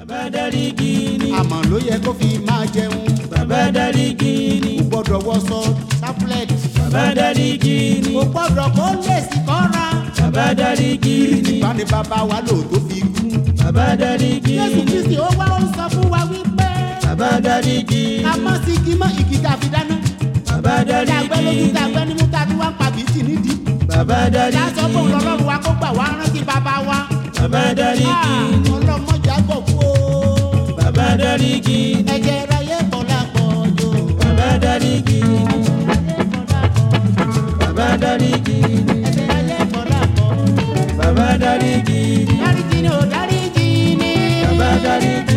bàbá dáríjì ni àmọ́ ló yẹ kó fi máa jẹun bàbá dáríjì ni kò gbọ́dọ̀ wọṣọ sáfúlẹ̀t bàbá dáríjì ni kò gbọ́dọ̀ kó lèsì kọ́ra bàbá dáríjì ni ìbá ni bàbá wa lò tó fi kú. bàbá dáríjì Jésù ni Kristi ó wá ó ń sọ fún wa wípé bàbá dáríjì ká ni mọ́ sí igi mọ́ igi tá a fi dáná. bàbá Tá a gbẹ́ dáríjì lójú ni tá a gbẹ́ nímú tá a tún wá ń pa bìtì nídìí. bàbá Tá a sọ dáríjì pé òun ni lọ́lọ́run wa kó gbà wá rántí bàbá wa. bàbá dáríjì ni Ọlọ́mọdé àgọ̀ kú o. bàbá dáríjì ni Ẹ̀jẹ̀ ráyé bọ̀ lápọ̀ jò. bàbá dáríjì ni bàbá dáríjì ni Ẹ̀jẹ̀ ráyé bọ̀ lápọ̀ jò. bàbá dáríjì ni Dáríjì ni ò dáríjì ni. bàbá dáríjì